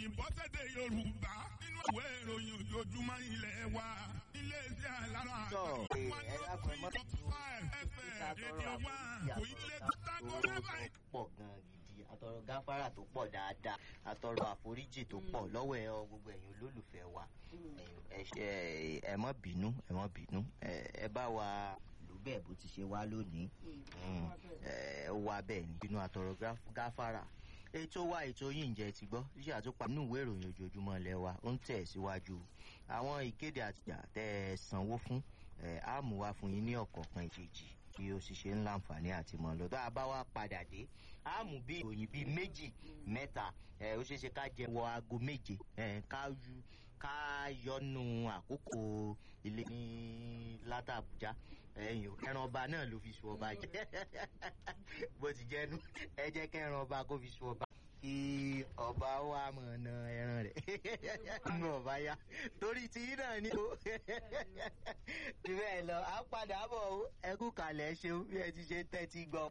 òyìnbó sédè yorùbá nínú ìwé ìròyìn ojoojúmọ́ ilẹ̀ wa ilé iṣẹ́ alára Sọ, ẹ, one ẹ oh dákun, three ẹ má dot five fm rédíò one kò ilé tágọ́ mẹ́fà pọ̀ gan gidi àtọrọ gáfárà tó pọ̀ dáadáa àtọrọ àforíjì tó pọ̀ lọ́wọ́ ẹ ọ gbogbo ẹ̀yin olólùfẹ́ wa ẹ ṣe ẹ mọ́ bínú ẹ mọ́ bínú ẹ ẹ bá wa lò bẹ́ẹ̀ bó ti ṣe wá lónìí Mm, ẹ ó wá bẹ́ẹ̀ ni bínú àtọrọ gáf- gáfárà ètò wa ètò yìí ń jẹ ti gbọ́ ṣíṣe àtúpà nínú ìwé ìròyìn ojoojúmọ́ ilé wa ó ń tẹ̀ síwájú àwọn ìkéde àtìjà tẹ́ ẹ sanwó fún ẹ á mú wá fún yín ní ọ̀kọ̀ọ̀kan ìkejì tí ó sì ṣe ń láǹfààní àti mọ̀ lọ́dọ̀ àbá wa padà dé á mú bí ìròyìn bíi méjì mẹ́ta ẹ ó ṣeé ṣe ká jẹ wọ aago méje ẹ ká yú ká yọnu àkókò ilé ní látàbújá ẹyìn o ẹran ọba náà ló fi sun ọba jẹ bó ti jẹnu ẹ jẹ kẹran ọba kó fi sun ọba kí ọba wa mọ̀ na ẹran rẹ̀ nínú ọba ya torí ti yín náà ni o ti bẹ́ẹ̀ lọ à ń padà bọ̀ o ẹ kú kalẹ̀ ṣeun bí ẹ ti ṣe tẹ́tí gbọ́.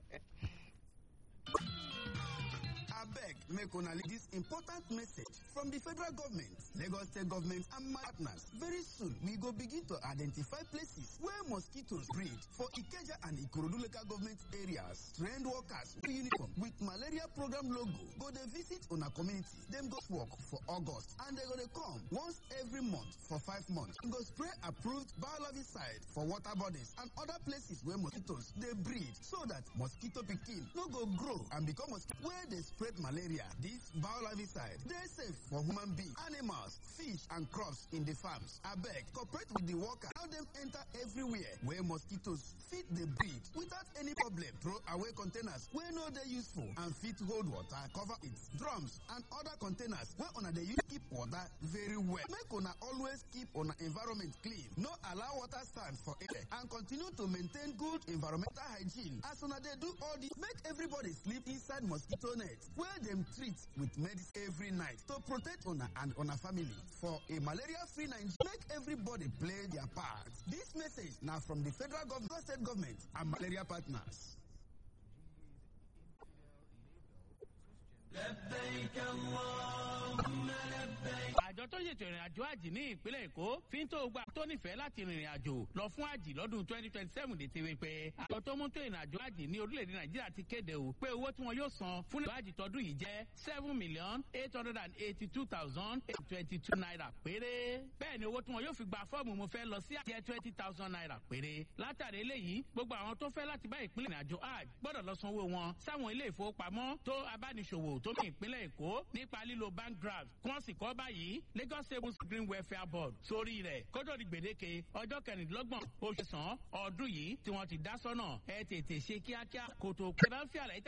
abeg make una leave dis important message from di federal government lagos state government and my partners very soon we go begin to identify places where mosquitoes breed for ikeja and ikorodu local government areas trained workers with uniform with malaria program logo go dey visit una community dem go work for august and dem go dey come once every month for five months dem go spray approved biolarvicide for water bodies and other places where mosquitoes dey breed so that mosquito pikin no go grow and become mosquito wey dey spread malaria dis biolarvicide dey safe for human beings animals fish and crops in the farms abeg cooperate with the worker allow dem enter everywhere where mosquitoes fit dey breed without any problem throw away containers wey no dey useful and fit hold water cover it drums and other containers wey una dey use keep water very well make una always keep una environment clean no allow water stand for air and continue to maintain good environmental hygiene as una dey do all this make everybody sleep inside mosquito net wey dem treat with medicine every night to protect una and una family for a malaria free nigeria make everybody play their part dis message na from di federal government state government and malaria partners. àjọ tó ṣètò ìrìn àjò àjì ní ìpínlẹ̀ èkó fi ń tó gba tó nífẹ̀ẹ́ láti rìnrìn àjò lọ fún àjì lọ́dún twenty twenty seven dé ti wí pé àjọ tó mú tó ìrìn àjò àjì ní orílẹ̀-èdè nàìjíríà ti kéde o pé owó tí wọn yóò san fún ìrìn àjì tọdún yìí jẹ́ seven million eight hundred and eighty two thousand eight twenty two naira péré bẹ́ẹ̀ ni owó tí wọn yóò fi gba fọ́ọ̀mù mo fẹ́ lọ sí àjẹ́ twenty thousand naira péré látàrí eléyìí gbogbo àwọn tó fẹ́ láti bá ìpínlẹ̀ ìrìn àjò hajj gbọ́dọ̀ lọ sanwó wọn sáwọn ilé ìfowópamọ́ tó abániṣòwò tó ní ìpínlẹ̀ èkó nípa lílo bank draft kí wọ́n sì kọ́ báyìí lagos savings green welfare board sórí rẹ̀ kótó di gbèdéke ọjọ́ kẹrìndínlọ́gbọ̀n oṣù sàn ọdún yìí tí wọ́n ti dá sọ́nà ẹ tètè ṣe kíákíá kòtò kẹrẹ́fì àlàyé